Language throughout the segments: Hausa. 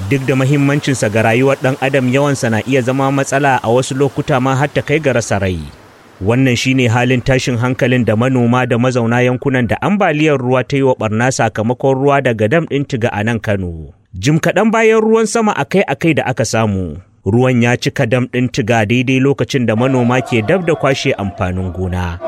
duk da mahimmancinsa ga rayuwar ɗan adam yawansa na iya zama matsala a wasu lokuta ma har ta kai ga rasa rai wannan shine halin tashin hankalin da manoma da mazauna yankunan da ambaliyar ruwa ta yi wa barna sakamakon ruwa daga dam ɗin tiga a nan kano jim kaɗan bayan ruwan sama akai-akai da aka samu ruwan ya cika dam ɗin tiga daidai lokacin da manoma ke dab da kwashe amfanin gona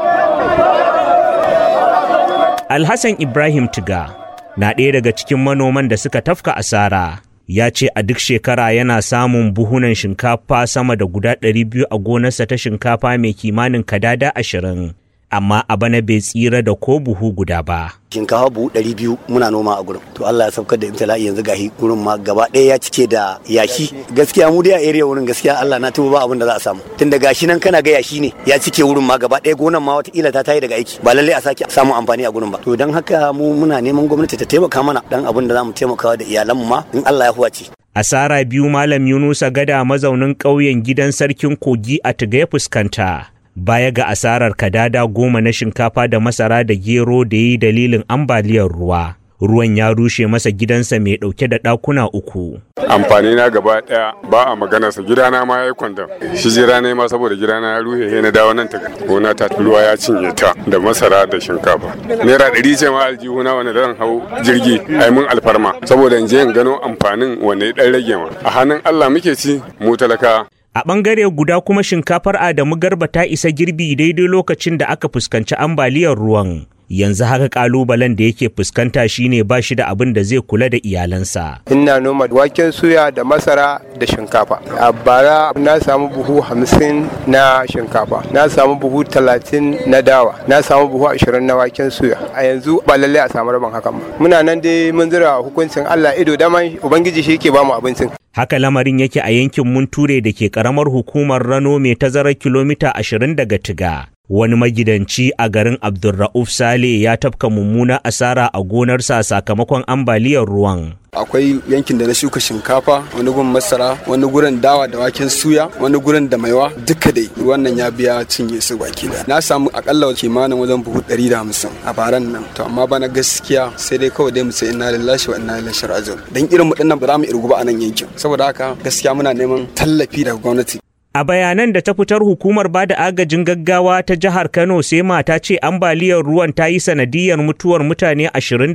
alhassan ibrahim tiga na ɗaya daga cikin manoman da suka tafka asara ya ce a duk shekara yana samun buhunan shinkafa sama da guda 200 a gonarsa ta shinkafa mai kimanin kadada ashirin amma a bana bai tsira da ko buhu guda ba. shinkafa buhu ɗari biyu muna noma a gurin to Allah ya saukar da ibtila'i yanzu gahi gurin ma gaba ɗaya ya cike da yashi gaskiya mu dai a area wurin gaskiya Allah na tuba ba abin da za a samu tunda gashi nan kana ga yashi ne ya cike wurin ma gaba ɗaya gonan ma wata ta tayi daga aiki ba lallai a sake samun amfani a gurin ba to dan haka mu muna neman gwamnati ta taimaka mana dan abin da za mu taimaka da iyalanmu ma in Allah ya huwace asara biyu malam Yunusa Gada mazaunin ƙauyen gidan sarkin kogi a Tiga ya fuskanta baya ga asarar kadada goma na shinkafa da masara da gero da yi dalilin ambaliyar ruwa. Ruwan ya rushe masa gidansa mai ɗauke da ɗakuna uku. Amfani na gaba ɗaya ba a maganarsa gidana ma ya yi kwandon. Shi jira ne ma saboda gidana ya ruhe he na dawo nan ta gona ta ruwa ya cinye ta da masara da shinkafa. Naira ɗari ce ma aljihuna wani zan hau jirgi ai mun alfarma saboda in je in gano amfanin wanda ya ɗan rage ma. A hannun Allah muke ci mu talaka. A ɓangare guda kuma shinkafar Adamu Garba ta isa girbi daidai lokacin da aka fuskanci ambaliyar ruwan. Yanzu haka kalubalen da yake fuskanta shine ba shi da abin da zai kula da iyalansa. Ina noma waken suya da masara da shinkafa. A bara na samu buhu hamsin na shinkafa, na samu buhu talatin na dawa, na samu buhu ashirin na waken suya. A yanzu ba lallai a samu rabon hakan ba. Muna nan dai mun zira hukuncin Allah ido dama Ubangiji shi yake bamu abincin. Haka lamarin yake a yankin Munture da ke karamar hukumar Rano mai tazarar kilomita ashirin daga Tiga. Wani magidanci a garin Abdulra'uf Sale ya tafka mummuna asara a gonarsa sakamakon ambaliyar ruwan. akwai yankin da na shuka shinkafa wani gurin masara wani gurin dawa da waken suya wani gurin da maiwa duka dai wannan ya biya cinye su baki da na samu akalla kimanin wajen buhu 150 a baran nan to amma bana gaskiya sai dai kawai dai mu sai inna lillahi wa inna ilaihi raji'un dan irin mu dinnan ba za mu irgu ba a nan yankin saboda haka gaskiya muna neman tallafi daga gwamnati A bayanan da ta fitar hukumar bada agajin gaggawa ta jihar Kano sai mata ce ambaliyar ruwan ta yi sanadiyar mutuwar mutane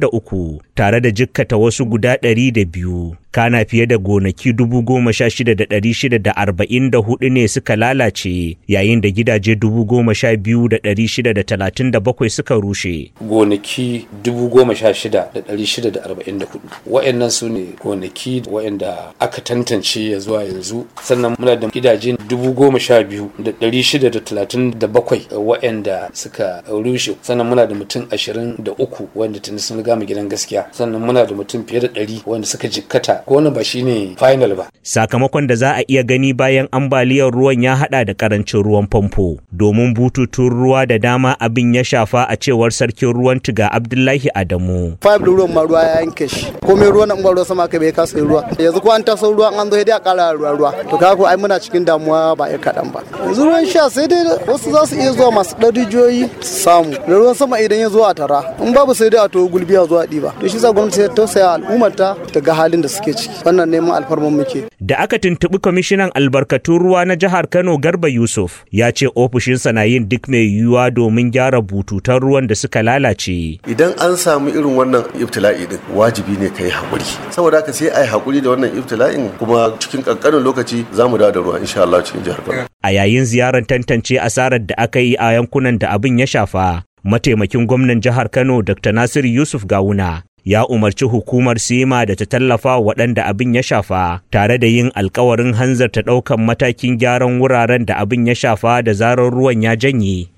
23 tare da jikkata wasu guda 200. Kana fiye da gonaki 16,644 ne suka lalace yayin da gidaje 12,637 suka rushe. Gonaki 16,644 wa'annan su ne gonaki wa'anda aka tantance ya zuwa yanzu sannan muna da gidaje dubu goma sha biyu da ɗari shida da talatin da bakwai waɗanda suka rushe sannan muna da mutum ashirin da uku wanda tuni sun riga mu gidan gaskiya sannan muna da mutum fiye da ɗari wanda suka jikkata ko wani ba shine final ba. Sakamakon da za a iya gani bayan ambaliyar ruwan ya haɗa da karancin ruwan famfo domin bututun ruwa da dama abin ya shafa a cewar sarkin ruwan tiga Abdullahi Adamu. Five da ruwan ma ruwa ya yanke shi komai ruwan nan ruwa sama kai bai kasa ruwa yanzu ko an taso ruwan an zo sai dai a ƙara ruwa ruwa to kaga ai muna cikin damuwa ba ya kaɗan ba yanzu ruwan sha sai dai wasu za su iya zuwa masu ɗan rijiyoyi su samu da ruwan sama idan ya zo a tara in babu sai dai a to gulbiya zuwa ɗiba to shi sa gwamnati ta tausaya al'ummarta ta ga halin da suke ciki wannan neman alfarman muke da aka tuntuɓi kwamishinan albarkatun ruwa na jihar kano garba yusuf ya ce ofishinsa na yin duk mai yiwuwa domin gyara bututun ruwan da suka lalace idan an samu irin wannan ibtila'i din wajibi ne ka yi haƙuri saboda haka sai a yi haƙuri da wannan ibtila'in kuma cikin ƙanƙanin lokaci za mu dawo da ruwa insha Allah cikin jihar Kano. A yayin ziyarar tantance asarar da aka yi a yankunan da abin ya shafa, mataimakin gwamnan jihar Kano Dr. Nasiru Yusuf Gawuna ya umarci hukumar sima da ta tallafa waɗanda abin ya shafa tare da yin alkawarin hanzarta ɗaukan matakin gyaran wuraren da abin ya shafa da zarar ruwan ya janye.